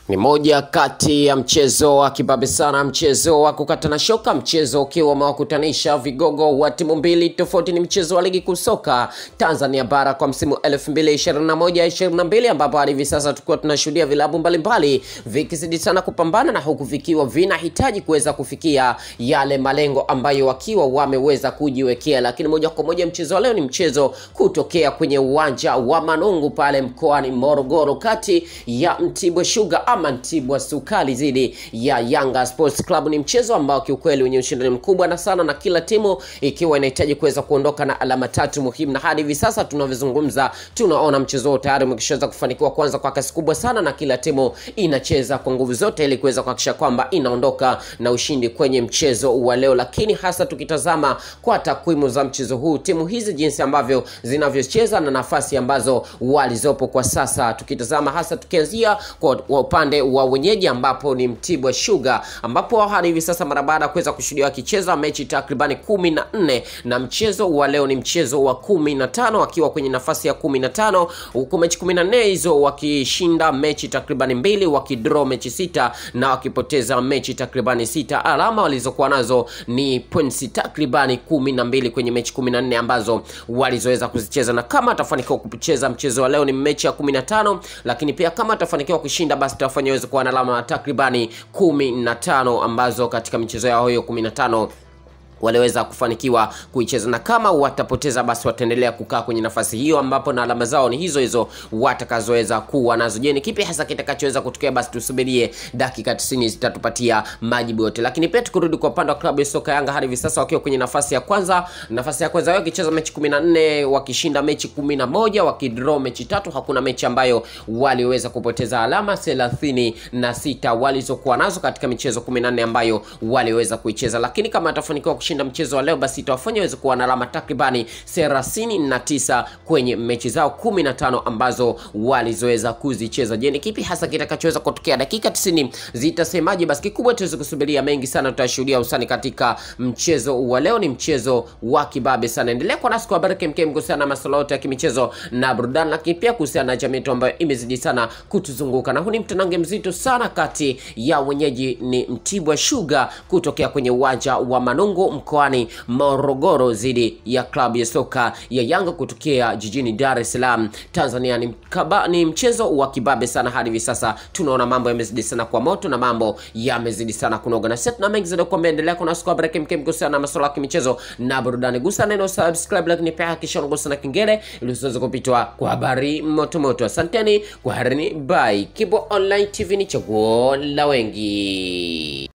Ni moja kati ya mchezo wa kibabe sana, mchezo wa kukatana shoka, mchezo ukiwa umewakutanisha vigogo wa timu mbili tofauti. Ni mchezo wa ligi kuu soka Tanzania bara kwa msimu 2021-2022 ambapo hadi hivi sasa tukiwa tunashuhudia vilabu mbalimbali vikizidi sana kupambana na huku vikiwa vinahitaji kuweza kufikia yale malengo ambayo wakiwa wameweza kujiwekea. Lakini moja kwa moja mchezo wa leo ni mchezo kutokea kwenye uwanja wa Manungu pale mkoani Morogoro kati ya Mtibwa Sugar ama Mtibwa Sukari dhidi ya Yanga Sports Club. Ni mchezo ambao kiukweli wenye ushindani mkubwa na sana, na kila timu ikiwa inahitaji kuweza kuondoka na alama tatu muhimu, na hadi hivi sasa tunavyozungumza, tunaona mchezo huo tayari umekishaweza kufanikiwa kwanza kwa kasi kubwa sana, na kila timu inacheza kwa nguvu zote ili kuweza kuhakikisha kwamba inaondoka na ushindi kwenye mchezo wa leo. Lakini hasa tukitazama kwa takwimu za mchezo huu, timu hizi jinsi ambavyo zinavyocheza na nafasi ambazo walizopo kwa sasa, tukitazama hasa tukianzia kwa upande wa wenyeji ambapo ni Mtibwa Sugar, ambapo hadi hivi sasa mara baada ya kuweza kushuhudia wakicheza mechi takribani kumi na nne na mchezo wa leo ni mchezo wa kumi na tano wakiwa kwenye nafasi ya kumi na tano huku mechi kumi na nne hizo wakishinda mechi takribani mbili wakidraw mechi sita na wakipoteza mechi takribani sita. Alama walizokuwa nazo ni points takribani kumi na mbili kwenye mechi kumi na nne ambazo walizoweza kuzicheza, na kama atafanikiwa kucheza mchezo wa leo ni mechi ya kumi na tano lakini pia kama atafanikiwa kushinda basi tafanya weze kuwa na alama takribani kumi na tano ambazo katika michezo yao hiyo kumi na tano waliweza kufanikiwa kuicheza na kama watapoteza basi wataendelea kukaa kwenye nafasi hiyo, ambapo na alama zao ni hizo hizo watakazoweza kuwa nazo. Je, ni kipi hasa kitakachoweza kutokea? Basi tusubirie dakika 90 zitatupatia majibu yote. Lakini pia tukirudi kwa upande wa klabu ya soka Yanga, hadi hivi sasa wakiwa kwenye nafasi ya kwanza, nafasi ya kwanza wao wakicheza mechi 14 wakishinda mechi 11 wakidraw mechi tatu, hakuna mechi ambayo waliweza kupoteza. Alama 36 walizokuwa nazo katika michezo 14 ambayo waliweza kuicheza, lakini kama atafanikiwa kushinda mchezo wa leo basi itawafanya waweze kuwa na alama takribani 39 kwenye mechi zao 15 ambazo walizoweza kuzicheza. Je, ni kipi hasa kitakachoweza kutokea? Dakika 90 zitasemaje? Basi kikubwa tuweze kusubiria, mengi sana tutashuhudia usani katika mchezo wa leo. Ni mchezo wa kibabe sana. Endelea kwa nasi kwa habari kemkem kuhusiana na masuala yote ya kimichezo na burudani, lakini pia kuhusiana na jamii yetu ambayo imezidi sana kutuzunguka, na huu ni mtanange mzito sana kati ya wenyeji ni Mtibwa Sugar kutokea kwenye uwanja wa Manungu mkoani Morogoro dhidi ya klabu ya soka ya Yanga kutokea jijini Dar es Salaam Tanzania. Ni, mkaba, ni mchezo wa kibabe sana. Hadi hivi sasa tunaona mambo yamezidi sana kwa moto na mambo yamezidi sana kunoga, na sasa tuna mengi zaidi kwa endelea kuna siku habari kemkem kuhusiana na masuala ya kimichezo na burudani. Gusa neno subscribe, lakini pia hakikisha unagusa na kengele ili usiweze kupitwa kwa habari moto moto. Asanteni kwa harini, bye. Kibo Online TV ni chaguo la wengi.